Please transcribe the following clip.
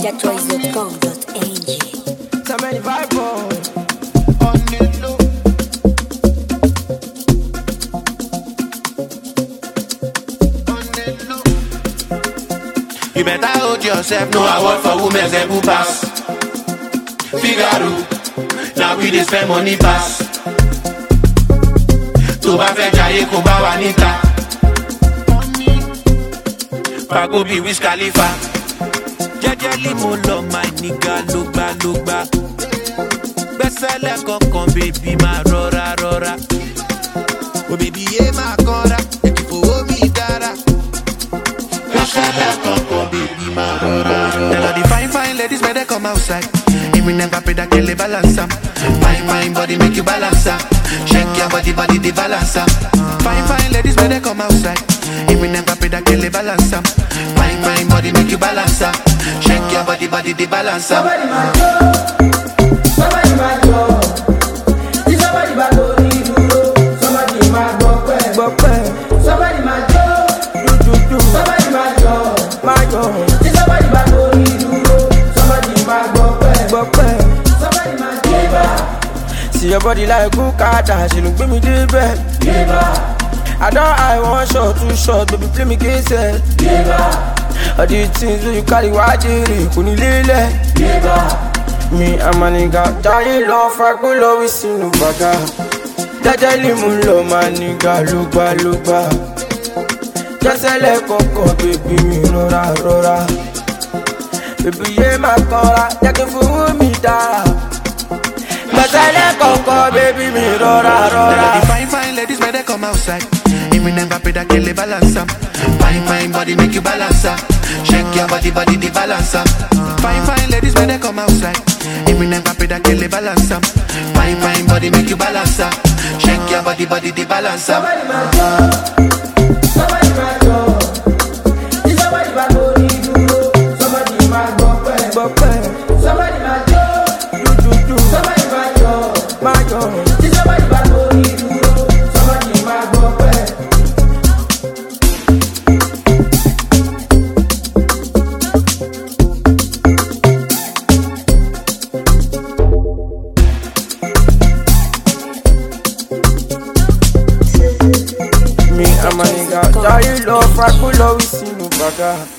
NigerChoice.com.ng. So many vibe on. on the low. On the low. You better hold yourself, no award for women's ebu pass. Figaro, now we dey spend money pass. Tó bá fẹ́ jayé kó bá wa níta. Pago bí Wiz Khalifa. jẹjẹli mo lọ máa nígà ló gbá ló gbá gbẹsẹlẹ kankan bèbí máa rọra rọra òbèbí yé máa kanra èkì fowó mi dára. Gbẹ́sẹ̀lẹ̀ kankan bèbí máa rọra rọra. Tell all the fine fine ladies better come outside. If we never pay that kill balance am. Fine fine body make you balance am. Shake your body body the balance am. Fine fine ladies better come outside. If we never pay that kill balance am. Fine fine body make you balance am. Shake your body body the balance am. Somebody my job. Somebody my job. Tí somebody bá lórí dúró. Somebody máa gbọ́ pẹ́. Gbọ́ pẹ́. Somebody my job. Dúdúdú. Somebody my job. My job. Tí somebody bá lórí dúró. Somebody máa gbọ́ pẹ́. Gbọ́ pẹ́. Somebody my job. See your body like Bukata, ṣe ló gbé mi débẹ̀. I don eye one shot, two shot, baby play me gẹ́sẹ̀. All the things wey you carry wá jèrè kò ní lélẹ̀. Mi àmàlìgà jáde lọ fagbó lọ́wọ́ sínú bàgà. Jẹ́jẹ́lì mú lọ máa nígà ló gbá ló gbá. Jẹ́sẹ̀lẹ̀ kọ̀ọ̀kan bèbí mi rọra rọra. Bèbí yé máa kanra, jẹ́ kí n fowó mi dára. Jẹ́sẹ̀lẹ̀ kọ̀ọ̀kan bèbí mi rọra Tell all rọra. the fine fine ladies better come outside. If we never pay that kill balance am. Fine fine body make you balance am. Shake your body body the balance am. Fine fine ladies better come outside. If we never pay that kill balance am. Fine fine body make you balance am. Shake your body body the balance am. Somebody my job. Somebody my job. Tí somebody bá lórí dúró. Somebody máa gbọ́ pẹ́. Gbọ́ pẹ́. Somebody my job. Dúdúdú. Somebody my job. My job. Tí somebody bá lórí dúró. Somebody máa gbọ́ pẹ́. Mi àmàlìgà jáde lọ fagbó lọ́wọ́ sínú bàgà.